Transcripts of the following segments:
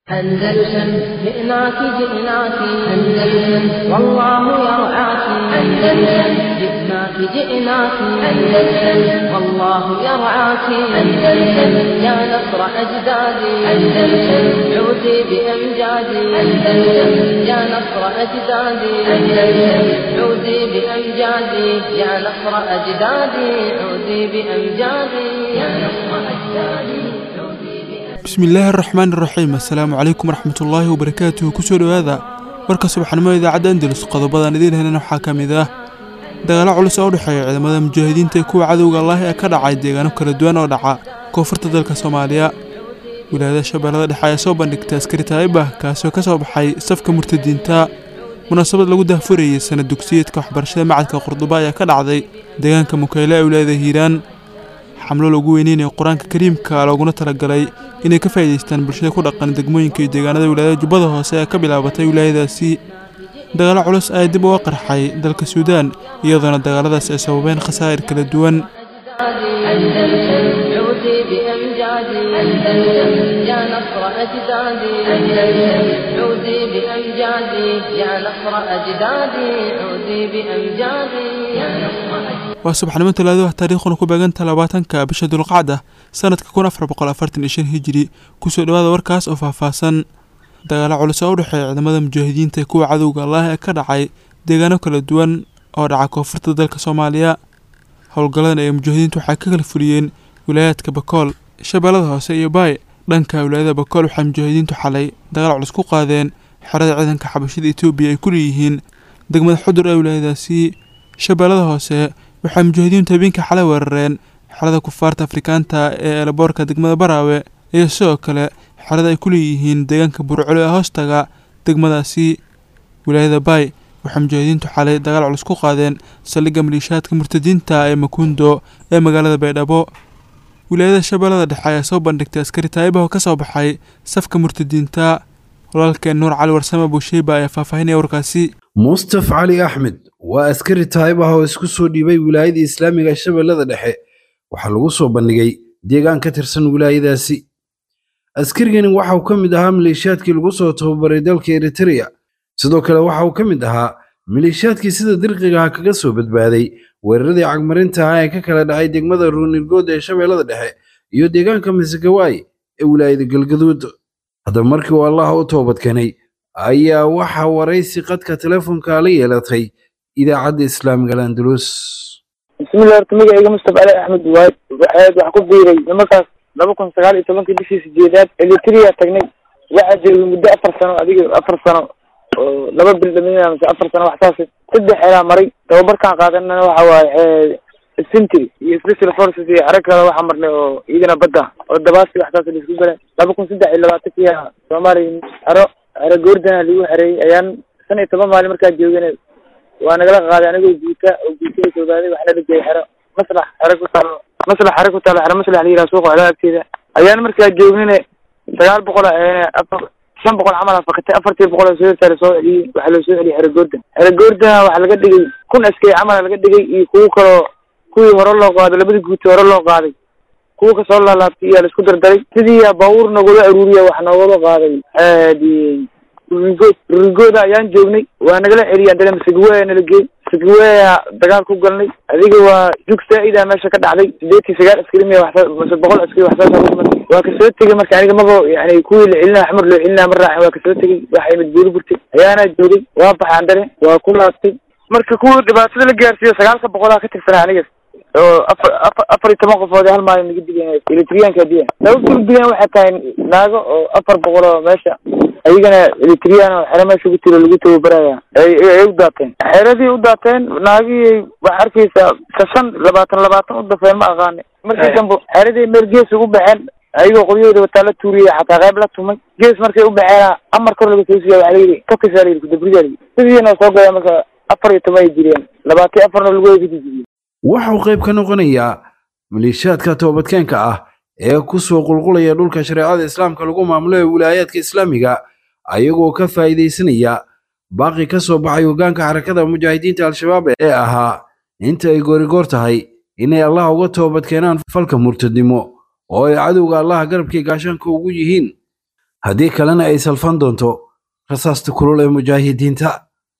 أندلسن جئناك جئناك أندلسن والله يرعاك أندلسن جئناك جئناك أندلسن والله يرعاك أندلسن يا نصر أجدادي أندلسن عودي بأمجادي أندلسن يا نصر أجدادي أندلسن عودي بأمجادي يا نصر أجدادي عودي بأمجادي يا نصر أجدادي عودي بأمجادي bismillaahi araxmaan iraxiim assalaamu calaykum waraxmatullaahi wabarakaatuhu kusoo dhowaada warka subaxnimo idaacadda andalus qodobadan idiin helana waxaa ka mid ah dagaalo culus oo u dhexeeya ciidamada mujaahidiinta ee kuwa cadowga allaah ee ka dhacay deegaano kala duwan oo dhaca koonfurta dalka soomaaliya wilaayada shabeellada dhexe ayaa soo bandhigtay askari taa'ibah kaasoo ka soo baxay safka murtadiinta munaasabad lagu daahfurayey sanad dugsiyeedka waxbarashada macadka qurduba ayaa ka dhacday deegaanka mukayle ee wilaayada hiiraan xamlo lagu weyneynaya qur-aanka kariimka looguna talagalay inay ka faa'iidaystaan bulshada ku dhaqan degmooyinka iyo deegaanada wilaayada jubbada hoose ee ka bilaabatay wilaayadaasi dagaalo culus ayaa dib uga qarxay dalka suudaan iyadoona dagaaladaas ay sababeen khasaa'ir kala duwan أندلسن عودي بأمجادي أندلسن يا نصر أجدادي أندلسن عودي بأمجادي يا نصر أجدادي عودي بأمجادي يا نصر أجدادي waa subaxnimo talaado taariikhduna ku beeganta labaatanka bisha dulqacda sanadka kun afar boqol afartan iyo shan hijiri kusoo dhowaada warkaas oo faahfaahsan dagaalo culus oo u dhexeeya ciidamada mujaahidiinta ee kuwa cadowga allaah ee ka dhacay deegaano kala duwan oo dhaca koonfurta dalka soomaaliya howlgalladan ay mujaahidiintu waxay ka kala fuliyeen wilaayaadka bakool shabeellada hoose iyo baay dhanka wilaayada bakool waxay mujaahidiintu xalay dagaal culus ku qaadeen xerada ciidanka xabashada etoobiya ay ku leeyihiin degmada xudur ee wilaayadaasi shabeellada hoose waxay mujaahidiintu habeenkii xalay weerareen xerada kufaarta afrikaanta ee eelaboorka degmada baraawe iyo sidoo kale xerada ay ku leeyihiin deegaanka burcolo ee hoostaga degmadaasi wilaayada baay waxay mujaahidiintu xalay dagaal culus ku qaadeen saldhigga maliishaadka murtadiinta ee makuundo ee magaalada baydhabo wilaayada shabeellada dhexe ayaa soo bandhigtay askari taa'ibah oo ka soo baxay safka murtadiinta walaalkeen nuur cali warsame buusheyba ayaa faahfaahinaya warkaasi mustaf cali axmed waa askari taayib ah oo isku soo dhiibay wilaayada islaamiga shabeellada dhexe waxaa lagu soo bandhigay deegaan ka tirsan wilaayadaasi askarigani waxa uu ka mid ahaa maleeshiyaadkii lagu soo tababaray dalka eritrea sidoo kale waxa uu ka mid ahaa maleeshiyaadkii sida dirqigaha kaga soo badbaaday weeraradii cagmarinta ah ee ka kala dhacay degmada ruunirgood ee shabeellada dhexe iyo deegaanka masagawaay ee wilaayada galgaduud haddaba markii uu allaha u toobadkeenay ayaa waxaa waraysi qadka telefoonka la yeelatay idaacadda islaamiga al-andalus bismillahi horta magacayga mustafa ali axmed waay waxaad wax ku biiray nimankaas laba kun sagaal iyo tobankii bishii sideedaad elitria tagnay waxaa joogay muddo afar sano adiga afar sano oo laba bil dhaminaya mise afar sano waxsaas saddex xelaa maray tababarkaan qaadanana waxa waaye sintry iyo special forces iyo xero kale waxaa marnay oo iyagana badda oo dabaasi waxsaas la isku galeen laba kun saddex iyo labaatankiya soomaaliya xero xero goordana lagu xereeyey ayaan shan iyo toban maalin markaa joogana waa nagala qaaday anigoo guuta oo guutada soogaaday waxaa nala geeyay xero maslax xero ku taalo maslax xero ku taalo xero maslax la yidhaha suuqa xelaa agteeda ayaan markaa joognine sagaal boqol afar shan boqol camal afakatay afartii boqol oo soo soo celiyey waxaa loo soo celiyey xero goordan xero goordana waxaa laga dhigay kun askari camala laga dhigay iyo kuwo kaloo kuwii hore loo qaaday labadii guuti hore loo qaaday kuwa kasoo laalaabtay iyaa la isku dardaray sidii baabuur nagula aruuriya wax noogala qaaday aadi rurigood rurigooda ayaan joognay waa nagala celiyay haddana masagawea nala geey masagawea dagaal ku galnay adiga waa jug saa-ida meesha ka dhacday sideetii sagaal askari miya waxsa mase boqol askari waxsaas waa kasoo tegay marka aniga maba yani kuwii la celinaa xamar loo celinaa ma raacin waa kasoo tegay waxa imid buuri burtay ayaana joogay waa baxay andane waa ku laabtay marka kuwa dhibaatada la gaarsiiyo sagaalka boqolaa ka tirsanaa aniga oo afar afar afar iyo toban qofood hal maalin naga digayn elitriyaanka diyan sababta u digan waxay tahay naago oo afar boqol oo meesha ayagana elitriyaan oo xero meesha ku tiro lagu tababaraya ay ay u daateen xeradii u daateen naagihii waxaa arkaysaa shan labaatan labaatan u dafeen ma aqaani markii dambe xeradii meel gees ugu baxeen ayagoo qoryahooda wataa la tuuriyey xataa qayb la tumay gees markay u baxeen amar kor laga soo siiya waxaa layidhi kakisaa layidhi kudabridaa layidhi sidiina soo gaya marka afar iyo toban ay jireen labaatan afarna lagu eegajijiyey waxa uu qayb ka noqonayaa maleeshiyaadka toobadkeenka ah ee ku soo qulqulaya dhulka shareecada islaamka lagu maamulo ee wilaayaadka islaamiga ayagoo ka faa'iidaysanaya baaqi ka soo baxay hoggaanka xarakada mujaahidiinta al-shabaab ee ahaa inta ay goorigoor tahay inay allah uga toobad keenaan falka murtadnimo oo ay cadowga allaha garabkii gaashaanka ugu yihiin haddii kalena ay salfan doonto rasaasta kulul ee mujaahidiinta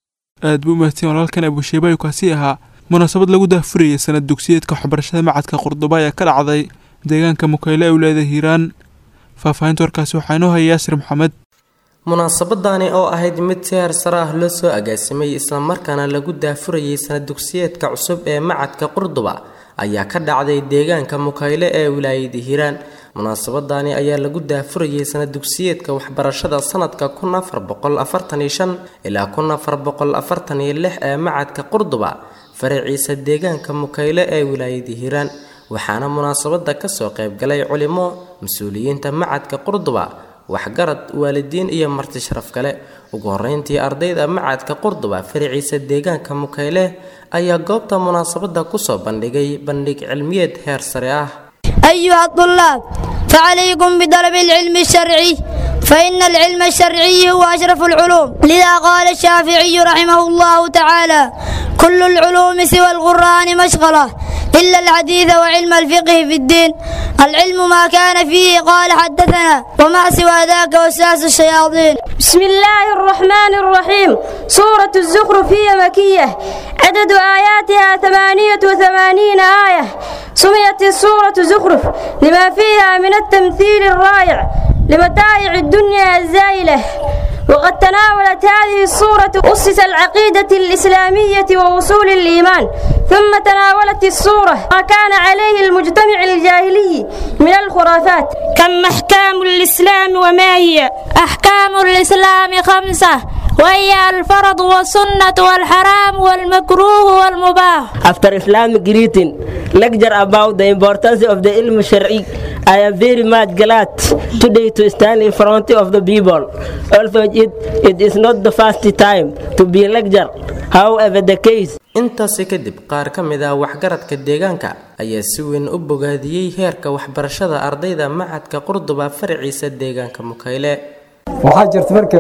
aad buu umahadsan walaalkan abusheeba ayuu kaasi ahaa munaasabad lagu daahfurayay sanad dugsiyeedka waxbarashada macadka qurduba ayaa ka dhacday deegaanka mukayle ee wilaayada hiiraan faahfaahinta warkaasi waxaa inoo haya yaasir maxamed munaasabadani oo ahayd mid si heersare ah loo soo agaasimay islamarkaana lagu daafurayay sanad dugsiyeedka cusub ee macadka qurduba ayaa ka dhacday deegaanka mukayle ee wilaayada hiiraan munaasabadani ayaa lagu daafurayay sanad dugsiyeedka waxbarashada sanadka kun afar boqol afartan iyo shan ilaa kun afar boqol afartan iyo lix ee macadka qurduba faraciisa deegaanka mukayle ee wilaayada hiiraan waxaana munaasabada kasoo qaybgalay culimo mas-uuliyiinta macadka qurduba waxgarad waalidiin iyo marti sharaf kale ugu horeyntii ardayda macadka qurduba faraciisa deegaanka mukayle ayaa goobta munaasabada kusoo bandhigay bandhig cilmiyeed heer sare ah أيها الطلاب فعليكم بطلب العلم الشرعي فإن العلم الشرعي هو أشرف العلوم لذا قال الشافعي رحمه الله تعالى كل العلوم سوى القرآن مشغلة إلا الحديث وعلم الفقه في الدين العلم ما كان فيه قال حدثنا وما سوى ذاك وساس الشياطين بسم الله الرحمن الرحيم سورة الزخرف هي مكية عدد آياتها ثمانية وثمانين آية سميت السورة زخرف لما فيها من التمثيل الرائع لمتاع الدنيا الزائلة وقد تناولت هذه الصورة أسس العقيدة الإسلامية ووصول الإيمان ثم تناولت الصورة ما كان عليه المجتمع الجاهلي من الخرافات كم أحكام الإسلام وما هي أحكام الإسلام خمسة وهي الفرض والسنة والحرام والمكروه والمباح After Islamic greeting, lecture about the importance of the ilm shari. I am very much glad today to stand in front of the people. Although it, it is not the first time to be lecture. However, the case intaasi kadib qaar ka mid ah waxgaradka deegaanka ayaa si weyn u bogaadiyey heerka waxbarashada ardayda macadka qurduba faraciisa deegaanka mukayle waxaa jirta marka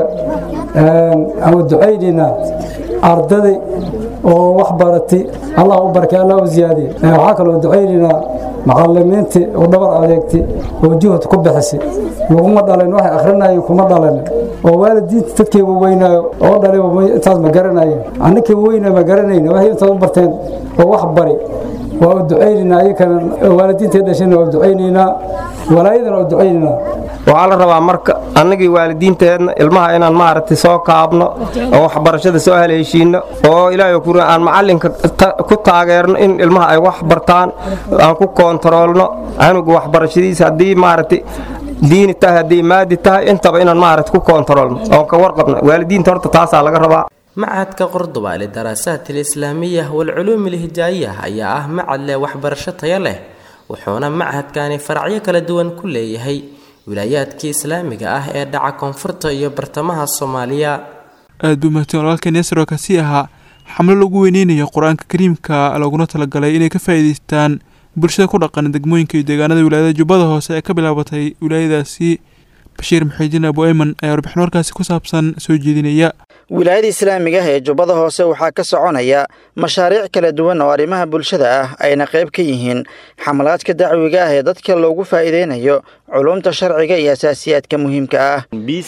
ama ducaynaynaa ardaday oo wax baratay allah u barkay allah u ziyaadiye waxaa kaloo ducaynaynaa macalimiintii oo dhabar adeegtay oo juhud ku bixisay laguma dhalin waxay akhrinaayeen kuma dhalin oo waalidiinta dadkii waweynaayo oo dhalay intaas ma garanayeen annakii waweynaa ma garanayna waxay intaas u barteen oo wax bari waa u ducaynaynaa ayakana waalidiintii dhashayna waa u ducaynaynaa walaayadana waa u ducaynaynaa waxaa la rabaa marka annagii waalidiinteedna ilmaha inaan maaragtay soo kaabno oo waxbarashada soo haleeshiino oo ilaahay ku aan macalinka ku taageerno in ilmaha ay wax bartaan aan ku koontaroolno canuga waxbarashadiisa haddii maaragtay diini tahay haddii maadi tahay intaba inaan maaragtay ku koontaroolno oon ka warqabno waalidiinta horta taasaa laga rabaa macadka qurduba lidaraasaaat alislaamiya waalculuum alhijaayiya ayaa ah macad leh waxbarasho tayo leh wuxuuna machadkani faracyo kala duwan ku leeyahay wilaayaadkii islaamiga ah ee dhaca koonfurta iyo bartamaha soomaaliya aad buu mahadsan walaalkan yasir oo kasii ahaa xamlo lagu weyneynayo qur-aanka kariimka looguna talagalay inay ka faa'iidaystaan bulshada ku dhaqan degmooyinka iyo deegaanada wilaayada jubbada hoose ee ka bilaabatay wilaayadaasi bashiir muxiidiin abu ayman ayaa warbixin warkaasi ku saabsan soo jeedinaya wilaayada islaamiga ah ee jubbada hoose waxaa ka soconaya mashaariic kala duwan oo arrimaha bulshada ah ayna qayb ka yihiin xamalaadka dacwiga ah ee dadka loogu faa'iideynayo culumta sharciga iyo asaasiyaadka muhiimka ah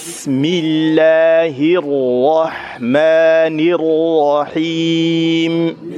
bismillaahi araxmaani araxiim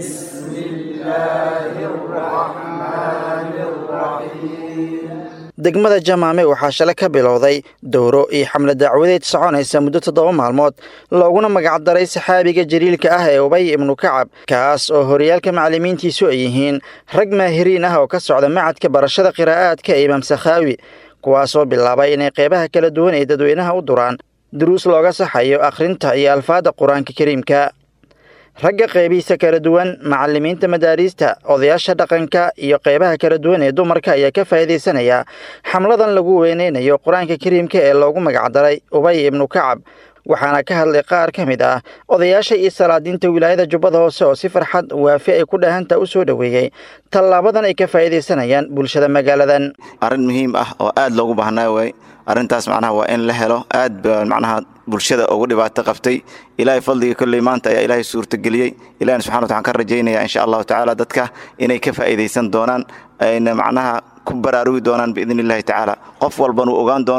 degmada jamaame waxaa shalay ka bilowday dowro iyo xamle dacwadeed soconaysa muddo toddoba maalmood looguna magacdaray saxaabiga jaliilka ah ee ubay ibnu kacab kaas oo horyaalka macallimiintiisu ay yihiin rag maahiriin ah oo ka socda macadka barashada qiraa'aadka ee imaam sakhaawi kuwaasoo bilaabay inay qeybaha kala duwan ee dadweynaha u duraan duruus looga saxayo akhrinta iyo alfaadda qur-aanka kariimka ragga qeybihiisa kala duwan macallimiinta madaariista odayaasha dhaqanka iyo qeybaha kala duwan ee dumarka ayaa ka faa'iidaysanaya xamladan lagu weyneynayo qur-aanka kariimka ee loogu magacdaray ubay ibnu kacab waxaana ka hadlay qaar ka mid ah odayaasha iyo salaadiinta wilaayada jubbada hoose oo si farxad waafi ay ku dhahanta u soo dhoweeyey tallaabadan ay ka faa'iidaysanayaan bulshada magaaladan arrin muhiim ah oo aad loogu baahnaa waay arrintaas macnaha waa in la helo aad ba macnaha bulshada ugu dhibaato qabtay ilaahay fadliga kolley maanta ayaa ilaahay suurtageliyey ilahina subxana wataala ka rajaynaya insha allahu tacaala dadka inay ka faa'iidaysan doonaan ayna macnaha ku baraarugi doonaan biidn illahi tacaala qof walban uu ogaan doono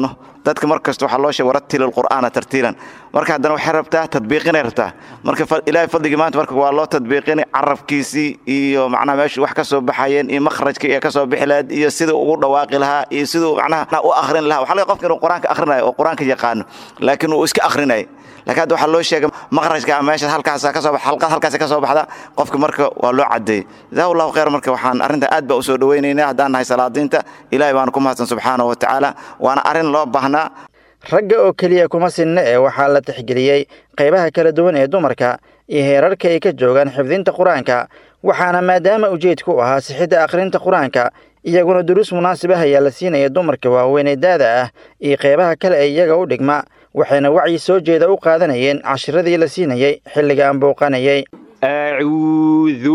dadka mar kasta waxaa loo sheegay warattil alqur'aana tartiilan marka haddana waxay rabtaa tadbiiqinay rabtaa marka ilaahay fadligii maanta marka waa loo tadbiiqinay carabkiisii iyo macnaha meeshu wax ka soo baxayeen iyo makhrajka iyo ka soo bixi lahayd iyo siduu ugu dhawaaqi lahaa iyo siduu macnaha u akhrin lahaa waxaa laga qofka inuu qur-aanka akhrinayo oo qur-aanka yaqaano laakiin uu iska akhrinay laakiin hadda waxaa loo sheegay makhrajka meesha halkaas ka soo halqad halkaas ka soo baxda qofka marka waa loo cadeeyey jazahu allahu khayr marka waxaan arrinta aad baa usoo dhawaynaynaa haddaan nahay salaadiinta ilaahay baanu ku mahadsan subxaanahu wa tacaala waana arrin loo baahnaa ragga oo keliya kuma sinna ee waxaa la tixgeliyey qaybaha kala duwan ee dumarka iyo heerarka ay ka joogaan xifdinta qur-aanka waxaana maadaama ujeedku ahaa sixidda akhrinta qur-aanka iyaguna duruus munaasib ah ayaa la siinaya dumarka waaweyn ee daada ah iyo qaybaha kale ee iyaga u dhigma waxayna wacyi soo jeeda u qaadanayeen cashiradii la siinayay xilligaan bouqanayay acuudu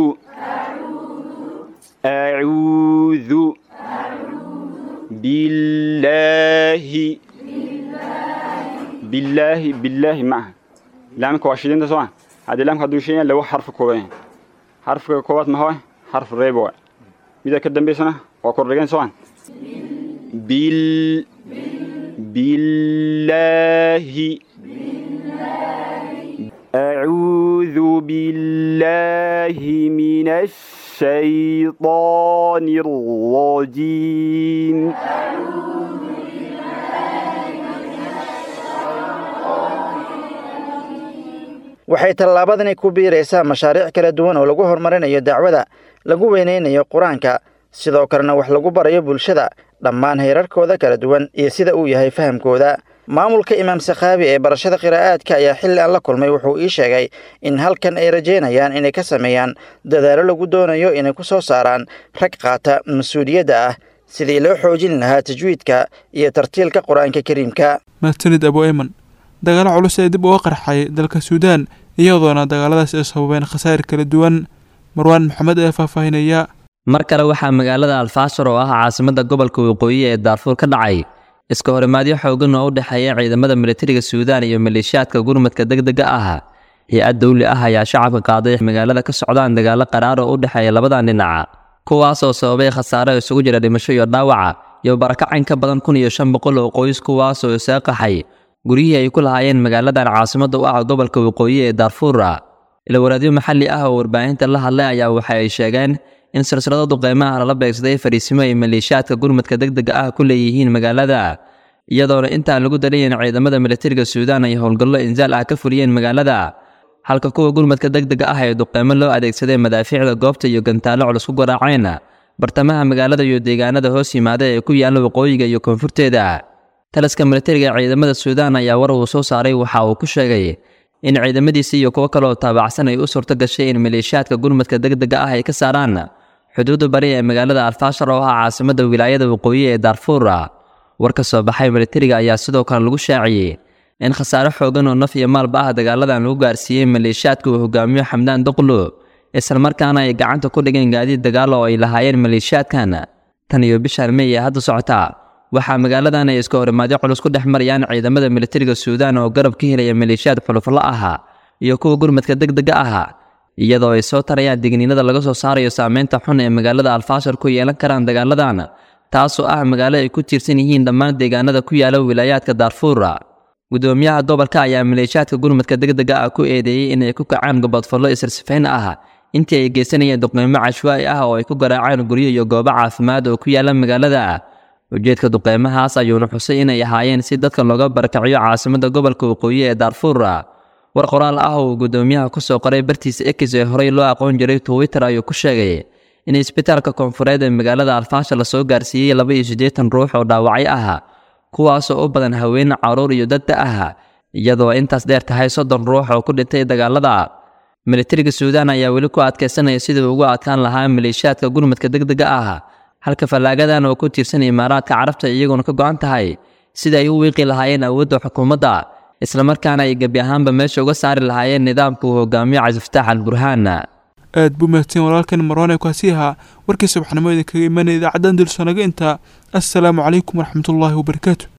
acuudu billaahi billaahi billaahi ma aha laamka waa shidinta soo haddii laamka hadduu shidan laba xarfi kooban xarfiga koowaad ma hoy xarf reebo waay mida ka dambaysana waa kordhigan soo bil billaahi أعوذ بالله من الشيطان الرجيم waxay tallaabadani ku biiraysaa mashaariic kala duwan oo lagu horumarinayo dacwada lagu weynaynayo qur-aanka sidoo kalena wax lagu barayo bulshada dhammaan heerarkooda kala duwan iyo sida uu yahay fahamkooda maamulka imaam sakhaabi ee barashada qiraa'aadka ayaa xilli aan la kulmay wuxuu ii sheegay in halkan ay rajaynayaan inay ka sameeyaan dadaallo lagu doonayo inay ku soo saaraan rag qaata mas-uuliyadda ah sidii loo xoojin lahaa tajwiidka iyo tartiilka qur-aanka kariimka mahadsanid abu eyman dagaalo culus ee dib uga qarxay dalka suudaan iyadoona dagaaladaas ay sababeen khasaa'ir kala duwan marwaan maxamed ee faahfaahinaya mar kale waxaa magaalada alfaashar oo ah caasimadda gobolka waqooyi ee daarfuur ka dhacay iska horimaadyo xoogan oo u dhexeeya ciidamada militariga suudaan iyo maleeshiyaadka gurmadka degdega ah hay-ad dawli ah ayaa shacabka qaaday magaalada ka socdaan dagaalo qaraar oo u dhexeeya labadan dhinaca kuwaas oo sababay khasaare isugu jira dhimasho iyo dhaawaca iyo barakacayn ka badan kun iyo shan boqol oo qoys kuwaas oo isaga qaxay guryihii ay ku lahaayeen magaaladan caasimadda u ah gobolka waqooyi ee daarfuura ilawaraadyo maxalli ah oo warbaahinta la hadlay ayaa waxa ay sheegeen in silsilado duqeymaha lala beegsaday fariisimo ay maleeshiyaadka gurmadka degdega ah ku leeyihiin magaalada iyadoona intaan lagu dalayn ciidamada militariga suudaan ay howlgallo insaal ah ka fuliyeen magaalada halka kuwa gurmadka degdega ah ee duqeymo loo adeegsaday madaafiicda goobta iyo gantaallo culus ku garaaceen bartamaha magaalada iyo deegaanada hoos yimaada ee ku yaalla waqooyiga iyo koonfurteeda taliska militariga ciidamada suudaan ayaa war uu soo saaray waxa uu ku sheegay in ciidamadiisa iyo kuwo kaleoo taabacsan ay u suurto gashay in maleeshiyaadka gurmadka degdega ah ay ka saaraan xuduudda bari ee magaalada alfaashar oo ah caasimadda wilaayada waqooyi ee daarfuura war ka soo baxay militariga ayaa sidoo kale lagu shaaciyey in khasaare xoogan oo naf iyo maalba ah dagaaladan lagu gaarsiiyey maleeshiyaadka uu hogaamiyo xamdaan doqlo islamarkaana ay gacanta ku dhigeen gaadiid dagaal oo ay lahaayeen maleeshiyaadkan tan iyo bishaan mey ee hadda socota waxaa magaaladan ay iska horimaadyo culus ku dhex marayaan ciidamada militariga suudaan oo garab ka helaya maleeshiyaad xulufla ah iyo kuwa gurmadka degdega ah iyadoo ay soo tarayaan digniinada laga soo saarayo saameynta xun ee magaalada alfaashar ku yeelan karaan dagaaladan taasoo ah magaalo ay ku tiirsan yihiin dhammaan deegaanada ku yaala wilaayaadka daarfuura gudoomiyaha gobolka ayaa maleeshiyaadka gurmadka degdega ah ku eedeeyey inay ku kacaan gobodfallo isirsifayn ah intii ay geysanayeen duqeymo cashwaa'i ah oo ay ku garaaceen guryo iyo goobo caafimaad oo ku yaala magaalada ujeedka duqeymahaas ayuuna xusay inay ahaayeen si dadka looga barakaciyo caasimadda gobolka waqooyi ee daarfuura war qoraal ah uu gudoomiyaha ku soo qoray bartiisa ekis ee horey loo aqoon jiray twitter ayuu ku sheegay in isbitaalka koonfureed ee magaalada alfaasha lasoo gaarsiiyey laba iyo siddeetan ruux oo dhaawacyo ah kuwaasoo u badan haween caruur iyo dadda ah iyadoo intaas dheer tahay soddon ruux oo ku dhintay dagaalada militariga suudaan ayaa weli ku adkaysanaya sidii ugu adkaan lahaa maleeshiyaadka gurmadka degdega ah halka fallaagadan oo ku tiirsan imaaraadka carabta iyaguna ka go-an tahay sida ay u wiiqi lahaayeen awoodda xukuumadda islamarkaana ay gebi ahaanba meesha uga saari lahaayeen nidaamka uu hogaamiyo cabdifataax al burhaan aad buu mahadsan walaalkan marwaan ee kaasi ahaa warkii subaxnimo idinkaga imanaya idaacaddan dulsanaga intaa assalaamu calaykum waraxmatullaahi wabarakaatu